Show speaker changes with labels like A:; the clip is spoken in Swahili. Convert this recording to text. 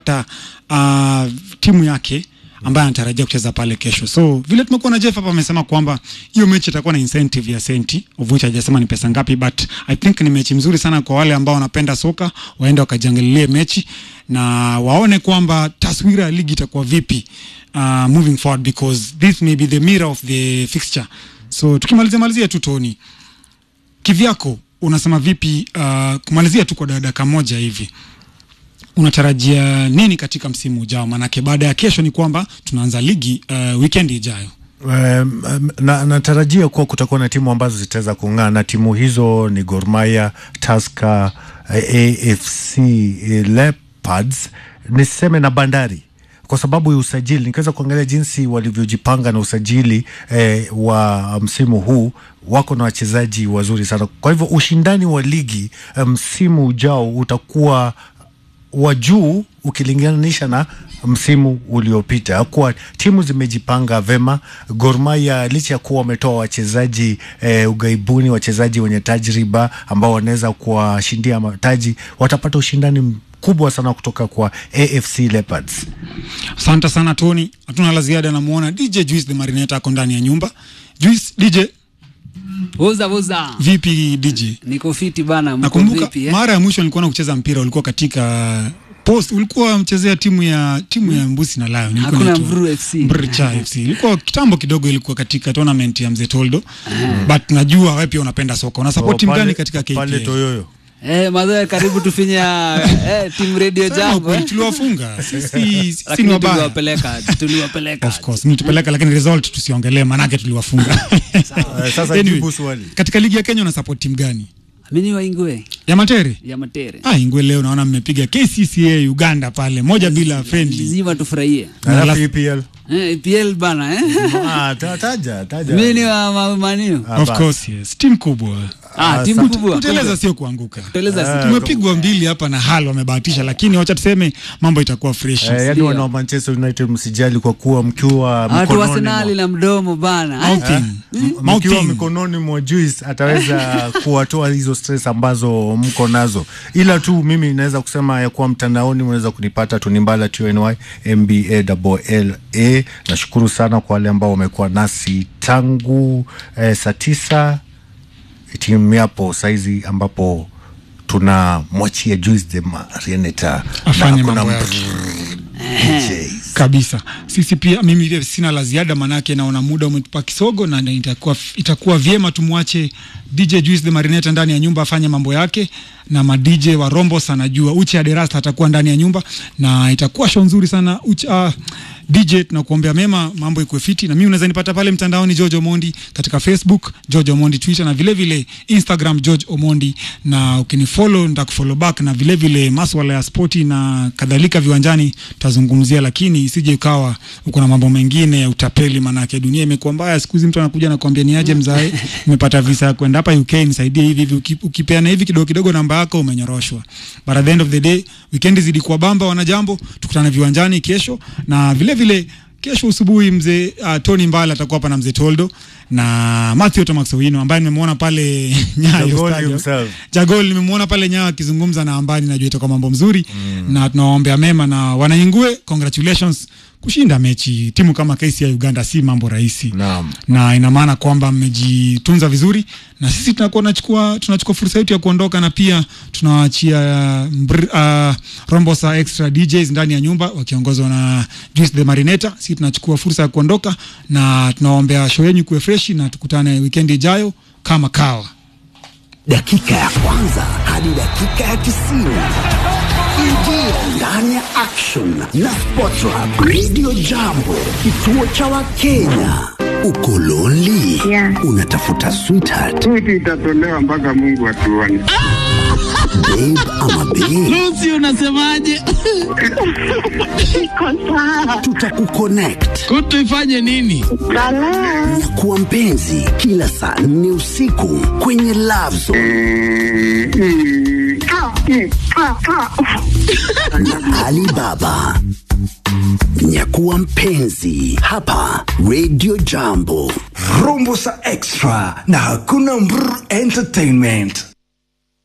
A: ta, uh, timu yake ambaye anatarajia kucheza pale kesho. So vile tumekuwa na Jeff hapa amesema kwamba hiyo mechi itakuwa na incentive ya senti, of which hajasema ni pesa ngapi, but I think ni mechi mzuri sana kwa wale ambao wanapenda soka, waende wakajiangalilie mechi na waone kwamba taswira ya ligi itakuwa vipi uh, moving forward because this may be the mirror of the fixture. So tukimalizia malizia tu Tony, kivyako unasema vipi uh, kumalizia tu kwa dakika moja hivi unatarajia nini katika msimu ujao? Maanake baada ya kesho ni kwamba tunaanza ligi uh, weekend ijayo.
B: Um, na, natarajia kuwa kutakuwa na timu ambazo zitaweza kung'aa na timu hizo ni Gor Mahia, Tusker, AFC Leopards, niseme na Bandari kwa sababu ya usajili. Nikiweza kuangalia jinsi walivyojipanga na usajili eh, wa msimu huu, wako na wachezaji wazuri sana. Kwa hivyo ushindani wa ligi msimu um, ujao utakuwa wa juu ukilinganisha na msimu uliopita. Kuwa timu zimejipanga vema. Gor Mahia licha ya kuwa wametoa wachezaji e, ugaibuni, wachezaji wenye tajriba ambao wanaweza kuwashindia mataji, watapata ushindani mkubwa sana kutoka kwa AFC Leopards.
A: Asante sana Tony, hatuna la ziada. Namuona DJ Juice the Marinette ako ndani ya nyumba. Juice DJ,
C: Uza uza.
A: vipi DJ?
C: Niko fiti bana, mko
A: Nakumbuka
C: vipi eh?
A: mara ya mwisho nilikuwa na kucheza mpira ulikuwa katika post, ulikuwa mchezea timu ya timu ya Mbusi na Lion. Ilikuwa
C: Hakuna
A: inaitwa
C: Mvuru FC.
A: Mbricha FC. Ilikuwa kitambo kidogo, ilikuwa katika tournament ya Mzee Toldo. But najua wewe pia unapenda soka. Una support timu
B: Pale-
A: gani katika KPL?
B: pale Toyoyo
C: Eh, mazoea karibu tufinya eh, timu radio
A: Sema
C: jambo.
A: ukweli,
C: eh.
A: tuliwafunga. Sisi sisi ni
C: Lakini
A: wabaya.
C: tuliwapeleka, tuliwapeleka.
A: Of course, mlitupeleka lakini result tusiongelee manake tuliwafunga.
B: Eh, sasa jibu swali.
A: Katika ligi ya Kenya una support timu gani?
C: Mimi wa Ingwe
A: Ya Matere?
C: ya Matere.
A: Ah, Ingwe leo naona mmepiga KCCA Uganda pale moja bila friendly.
C: Lazima tufurahie.
A: Na
B: alafu
A: alafu-
B: EPL
C: Eh, EPL bana eh.
B: ah, ta- taja taja
C: Mimi ni wa Ma- Maniu.
B: Ah,
A: Of
B: basi.
A: course, yes. Timu kubwa.
C: Ah,
B: Ah,
C: timu
B: sa-
C: kubwa.
A: Kuteleza sio kuanguka.
C: Kuteleza si-
A: Tumepigwa mbili hapa na Hal wamebahatisha, lakini wacha tuseme mambo itakuwa fresh.
B: Eh, yani
C: Ndio.
B: wana wa Manchester United msijali kwa kuwa mkiwa
C: Watu wa
B: mikononi
C: Arsenal
B: mwa-
C: na mdomo bana. eh.
A: Mouthing.
B: mkiwa
A: Mouthing.
B: mikononi mwa Juice ataweza kuwatoa hizo stress ambazo mko nazo, ila tu mimi naweza kusema ya kuwa mtandaoni mnaweza kunipata Tunimbala TNY MBA double LA. Nashukuru sana kwa wale ambao wamekuwa nasi tangu eh, saa tisa timu yapo saizi ambapo tunamwachia Juice the Marioneta
A: Afanye mambo yake.
B: DJs.
A: kabisa sisi pia mimi pia sina la ziada manake naona muda umetupa kisogo na na itakuwa, itakuwa vyema tumwache dj juice the marineta ndani ya nyumba afanye mambo yake na ma dj wa rombos anajua uche aderasta atakuwa ndani ya nyumba na itakuwa show nzuri sana uche, uh, dj tunakuombea mema mambo ikuwe fiti na mimi unaweza nipata pale mtandaoni george omondi katika facebook george omondi twitter na vile vile instagram george omondi na ukinifollow nitakufollow back na vile vile maswala ya spoti na kadhalika viwanjani tutazungumzia lakini isije ikawa uko na mambo mengine ya utapeli manake dunia imekuwa mbaya siku hizi mtu anakuja nakwambia ni aje mzae nimepata visa ya kwenda hapa uk nisaidie hivi hivi Uki- ukipeana hivi kidogo kidogo namba yako umenyoroshwa but at the end of the day weekend zidi kuwa bamba wanajambo tukutane viwanjani kesho na vile vile kesho asubuhi mzee uh, Tony Mbala atakuwa hapa na mzee Toldo na Matthew Tomax Owino ambaye nimemwona pale Nyayo
B: Jagol
A: Stadium.
B: himself.
A: Jagol nimemwona pale Nyayo akizungumza na Ambani, najua itakuwa mambo mzuri mm. na tunawaombea mema na wanaingue, congratulations kushinda mechi. Timu kama KCA Uganda si mambo rahisi
B: Naam.
A: na ina maana kwamba mmejitunza vizuri, na sisi tunakuwa tunachukua tunachukua fursa yetu ya kuondoka, na pia tunawaachia mbr- uh, Rombosa extra DJs ndani ya nyumba wakiongozwa na Juice the Marineta. Sisi tunachukua fursa ya kuondoka, na tunawaombea show yenu kuwe freshi, na tukutane weekend ijayo kama kawa.
D: dakika ya kwanza hadi dakika ya tisini ingia ndani ya action na Sportrap Radio Jambo, kituo cha Wakenya. Uko lonely?
E: Yeah.
D: Unatafuta sweetheart,
E: Switi itatolewa mpaka Mungu atuone.
D: babe ama babe?
F: Lucy unasemaje?
E: Iko sawa.
D: Tutakuconnect
F: Kutu ifanye nini?
E: Balaa.
D: na kuwa mpenzi kila saa nne usiku kwenye Love Zone
E: Mm, mm. Ah, mm, ah, ah.
D: na Alibaba. Nyakuwa mpenzi hapa Radio Jambo.
G: Rumbusa Extra na hakuna Mbr Entertainment.